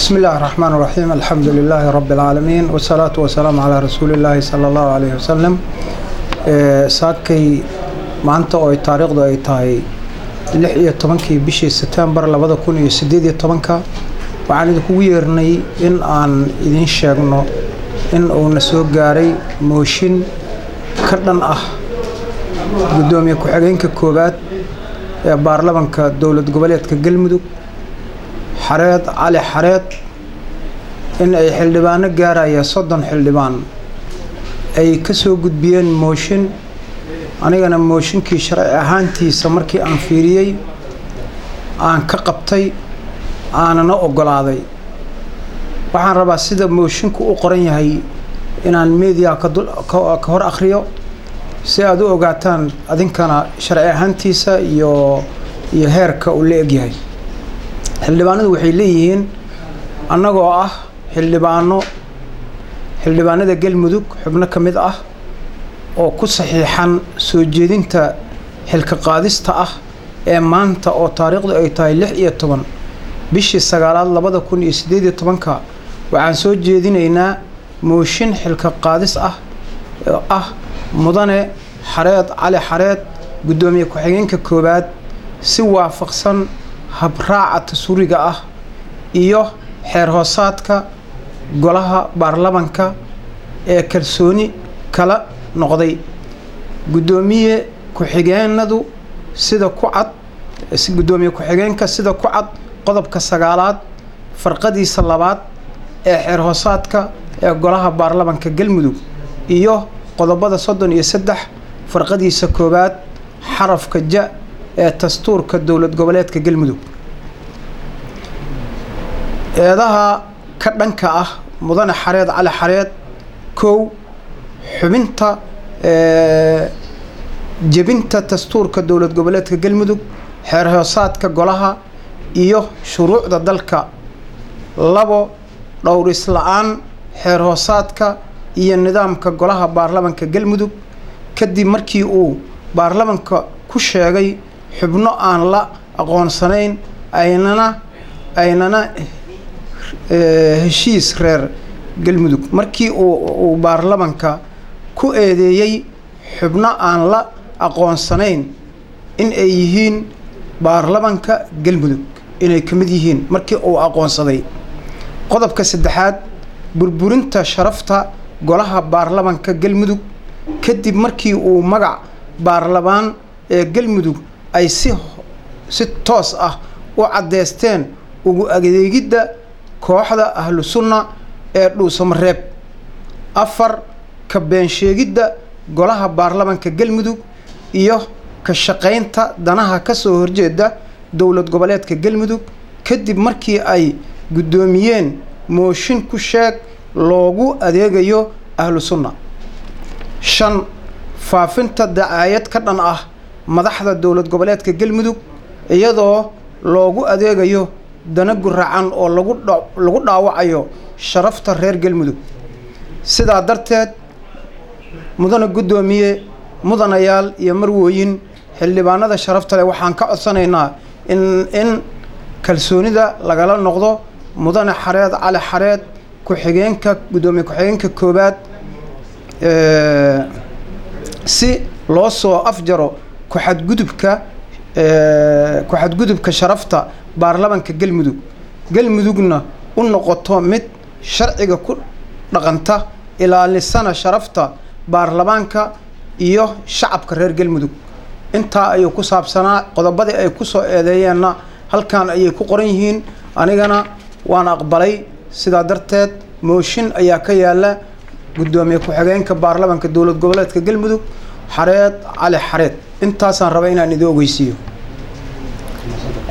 بسم الله الرحمن الرحيم الحمد لله رب العالمين والصلاة والسلام على رسول الله صلى الله عليه وسلم saakay maanta oo ay taariikhdu ay tahay lix iyo tobankii bishii setembar labada kun iyo sideed iyo tobanka waxaan idinkugu yeernay in aan idiin sheegno in uuna soo gaaray mooshin ka dhan ah guddoomiye ku-xigeenka koowaad ee baarlamanka dowlad goboleedka galmudug xareed cali xareed in ay xildhibaano gaaraya soddon xildhibaan ay ka soo gudbiyeen mooshin anigana mooshinkii sharci ahaantiisa markii aan fiiriyey aan ka qabtay aanana oggolaaday waxaan rabaa sida moshinku u qoran yahay inaan media ka hor akhriyo si aad u ogaataan adinkana sharci ahaantiisa iyo iyo heerka uu la egyahay xildhibaanadu waxay leeyihiin annagoo ah xildhibaano xildhibaanada galmudug xubno ka mid ah oo ku saxiixan soo jeedinta xilka qaadista ah ee maanta oo taariikhdu ay tahay lix iyo toban bishii sagaalaad labada kun iyo siddeed iyo tobanka waxaan soo jeedinaynaa mooshin xilka qaadis ah oo ah mudane xareed cali xareed guddoomiye ku-xigeenka koowaad si waafaqsan habraaca tasuriga ah iyo xeer hoosaadka golaha baarlamanka ee kalsooni kala noqday guddoomiye ku-xigeenadu sida ku cad guddoomiye ku-xigeenka sida ku cad qodobka sagaalaad farqadiisa labaad ee xeer hoosaadka ee golaha baarlamanka galmudug iyo qodobada soddon iyo saddex farqadiisa koowaad xarafka ja ee dastuurka dowlad goboleedka galmudug eedaha ka dhanka ah mudane xareed cali xareed kow xubinta jebinta dastuurka dowlad goboleedka galmudug xeer hoosaadka golaha iyo shuruucda dalka labo dhowris la-aan xeer hoosaadka iyo nidaamka golaha baarlamanka galmudug kadib markii uu baarlamanka ku sheegay xubno aan la aqoonsanayn aynana aynana heshiis reer galmudug markii uu baarlamanka ku eedeeyey xubno aan la aqoonsanayn in ay yihiin baarlamanka galmudug inay ka mid yihiin markii uu aqoonsaday qodobka saddexaad burburinta sharafta golaha baarlamanka galmudug kadib markii uu magac baarlamaan ee galmudug ay si si toos ah u caddeysteen ugu adeegidda kooxda ahlu sunna ee dhuusamareeb afar ka beensheegidda golaha baarlamanka galmudug iyo ka shaqaynta danaha ka soo horjeeda dowlad goboleedka galmudug kadib markii ay guddoomiyeen mooshin ku sheeg loogu adeegayo ahlu sunna shan faafinta dacaayad ka dhan ah madaxda dowlad goboleedka galmudug iyadoo loogu adeegayo dana guracan oo lagu lagu dhaawacayo sharafta reer galmudug sidaa darteed mudane guddoomiye mudanayaal iyo marwooyin xildhibaanada sharafta leh waxaan ka codsanaynaa in in kalsoonida lagala noqdo mudane xareed cali xareed ku-xigeenka guddoomiye ku-xigeenka koowaad si loo soo afjaro ku-xadgudubka ku-xadgudubka sharafta baarlamanka galmudug galmudugna u noqoto mid sharciga ku dhaqanta ilaalisana sharafta baarlamaanka iyo shacabka reer galmudug intaa ayuu ku saabsanaa qodobadii ay ku soo eedeeyeenna halkan ayay ku qoran yihiin anigana waan aqbalay sidaa darteed mooshin ayaa ka yaala guddoomiye ku-xigeenka baarlamanka dowlad goboleedka galmudug xareed cali xareed intaasaan raba inaan idin ogeysiiyo